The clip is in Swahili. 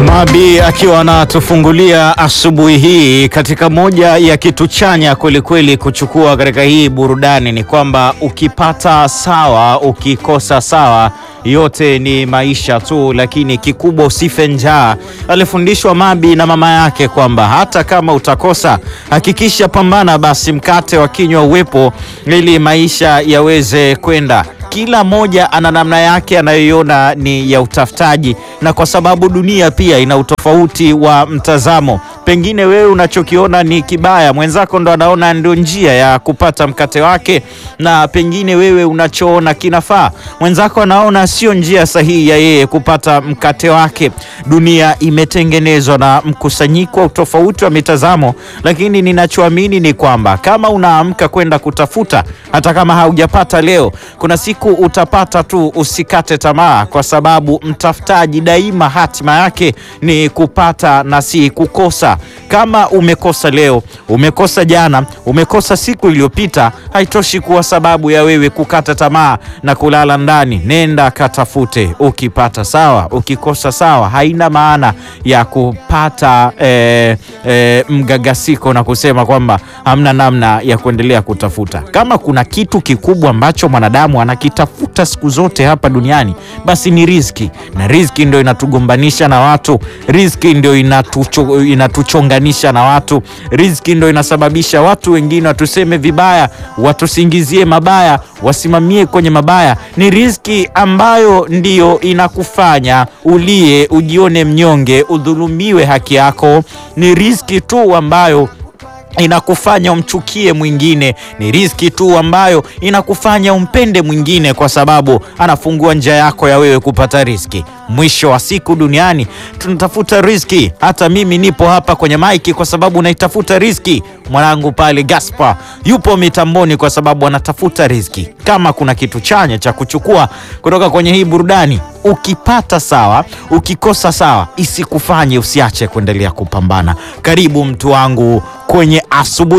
Mabi akiwa anatufungulia asubuhi hii katika moja ya kitu chanya kwelikweli kuchukua katika hii burudani ni kwamba ukipata sawa, ukikosa sawa, yote ni maisha tu, lakini kikubwa usife njaa. Alifundishwa Mabi na mama yake kwamba hata kama utakosa, hakikisha pambana basi mkate wa kinywa uwepo, ili maisha yaweze kwenda kila mmoja ana namna yake anayoiona ni ya utafutaji, na kwa sababu dunia pia ina utofauti wa mtazamo. Pengine wewe unachokiona ni kibaya, mwenzako ndo anaona ndio njia ya kupata mkate wake, na pengine wewe unachoona kinafaa, mwenzako anaona sio njia sahihi ya yeye kupata mkate wake. Dunia imetengenezwa na mkusanyiko wa utofauti wa mitazamo, lakini ninachoamini ni kwamba kama unaamka kwenda kutafuta, hata kama haujapata leo, kuna siku utapata tu. Usikate tamaa, kwa sababu mtafutaji daima hatima yake ni kupata na si kukosa. Kama umekosa leo, umekosa jana, umekosa siku iliyopita, haitoshi kuwa sababu ya wewe kukata tamaa na kulala ndani. Nenda katafute, ukipata sawa, ukikosa sawa. Haina maana ya kupata eh, eh, mgagasiko na kusema kwamba hamna namna ya kuendelea kutafuta. Kama kuna kitu kikubwa ambacho mwanadamu anakitafuta siku zote hapa duniani, basi ni riziki, na riziki ndio inatugombanisha na watu, riziki ndio inatucho, inatuchonganisha na watu, riziki ndio inasababisha watu wengine watuseme vibaya, watusingizie mabaya, wasimamie kwenye mabaya. Ni riziki ambayo ndiyo inakufanya ulie, ujione mnyonge, udhulumiwe haki yako. Ni riziki tu ambayo inakufanya umchukie mwingine. Ni riziki tu ambayo inakufanya umpende mwingine, kwa sababu anafungua njia yako ya wewe kupata riziki. Mwisho wa siku duniani tunatafuta riziki. Hata mimi nipo hapa kwenye maiki kwa sababu naitafuta riziki. Mwanangu pale Gaspar yupo mitamboni kwa sababu anatafuta riziki. Kama kuna kitu chanya cha kuchukua kutoka kwenye hii burudani, ukipata sawa, ukikosa sawa, isikufanye usiache kuendelea kupambana. Karibu mtu wangu kwenye asubuhi